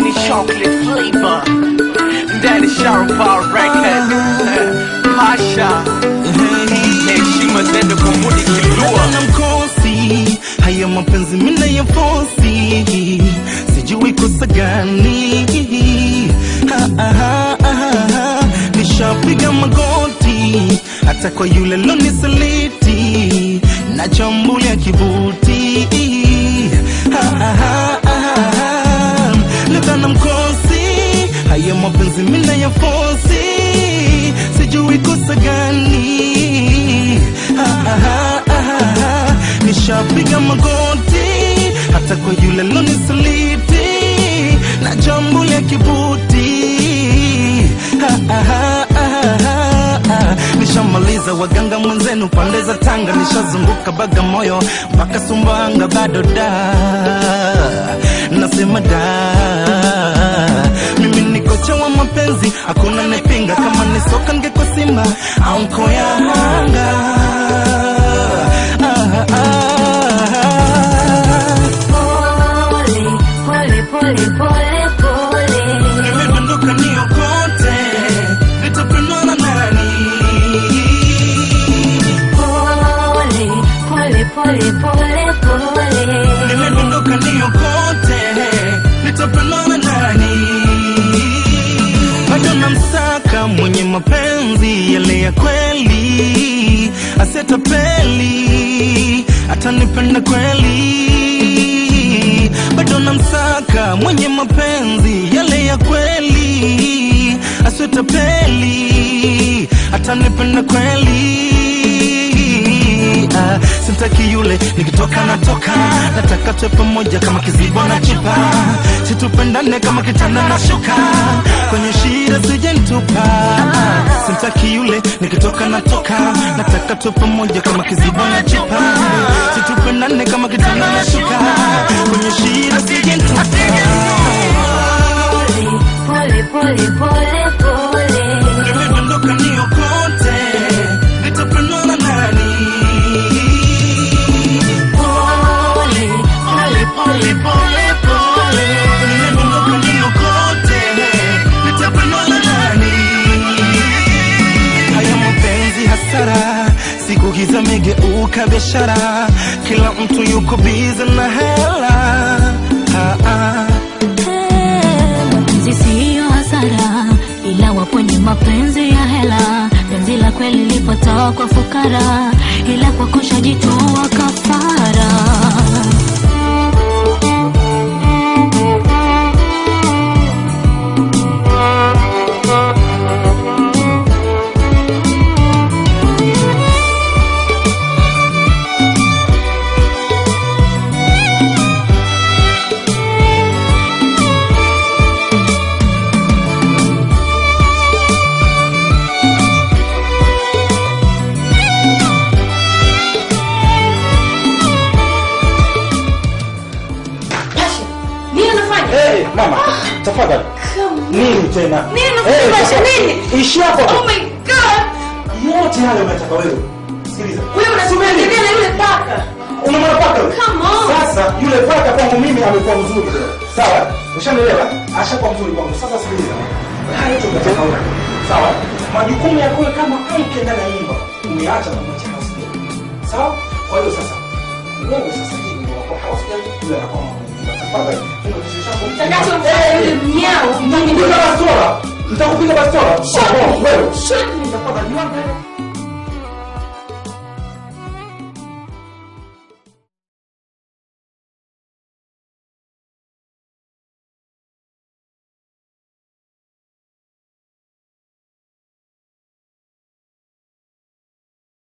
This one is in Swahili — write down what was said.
ni chocolate flavor ndani Sharpa record Pasha heshima zende kwa mudi kilua na mkosi haya mapenzi mina ya fosi sijui kosa gani Ha, ha, ha, ha, ha. nishapiga magoti hata kwa yule lonisaliti na chambulia kibuti Ha, ha, ha, ha, ha. Leta na mkosi haya mapenzi mina ya fosi sijui kosa gani Ha, ha, ha, ha, ha. nishapiga magoti hata kwa yule lonisaliti na jambo la kibuti Ha, ha, ha, ha, ha, ha. nishamaliza waganga mwenzenu pande za tanga nishazunguka bagamoyo mpaka sumbanga bado da nasema da mimi ni kocha wa mapenzi hakuna nepinga kama ni soka ngeko simba au nkoya hanga ah, ah, ah. Pole, pole, pole, pole, pole. nimedondoka niokote nitapendwa na nani Pole, pole, pole, pole, pole. nimedondoka niokote nitapendwa na nani bado namsaka mwenye mapenzi yale ya kweli asetapeli atanipenda kweli bado namsaka mwenye mapenzi yale ya kweli asetapeli atanipenda kweli Ah, sitaki yule nikitoka natoka nataka tuwe pamoja kama kizibo na chupa situpendane kama kitanda na shuka kwenye shida sijentupa sitaki yule nikitoka natoka nataka tuwe pamoja kama kizibo na chupa situpendane kama kitanda na shuka kwenye shida sijentupa Pole, pole, pole, pole. nimedondoka niokote nitapendwa na nani Pole, pole, pole, pole, pole. nimedondoka niokote nitapendwa na nani haya mapenzi hasara siku hizi amegeuka biashara kila mtu yuko bize na hela ah, ah. Eh, Mapenzi siyo hasara, ila wapo ni mapenzi ya hela. Penzi la kweli lipotoka kwa fukara, ila kwa kushajitoa kafara. Pasha, nini unafanya? Hey, mama, tafadhali. Nini tena? Nini unafanya Pasha? Nini? Ishi hapo Oh tu. my god! Yote yale unataka wewe. Sikiliza. Wewe unasubiri na yule paka. Unamwona paka yule? Come on. Sasa yule paka kwangu mimi amekuwa mzuri. Sawa? Ushanielewa? Ashakuwa mzuri kwangu. Sasa sikiliza. Haya yote unataka wewe. Sawa? Majukumu yako wewe kama mke ndani ya nyumba umeacha na mwacha house girl. Sawa? Kwa hiyo sasa wewe sasa hivi ndio wako house girl, yule anakuwa mama. Tafadhali. Funga kichwa chako. Utakachomfanya yule mnyao. Nitakupiga bastola. Nitakupiga bastola. Shut Wewe. me. Shut me. Tafadhali, niangalie.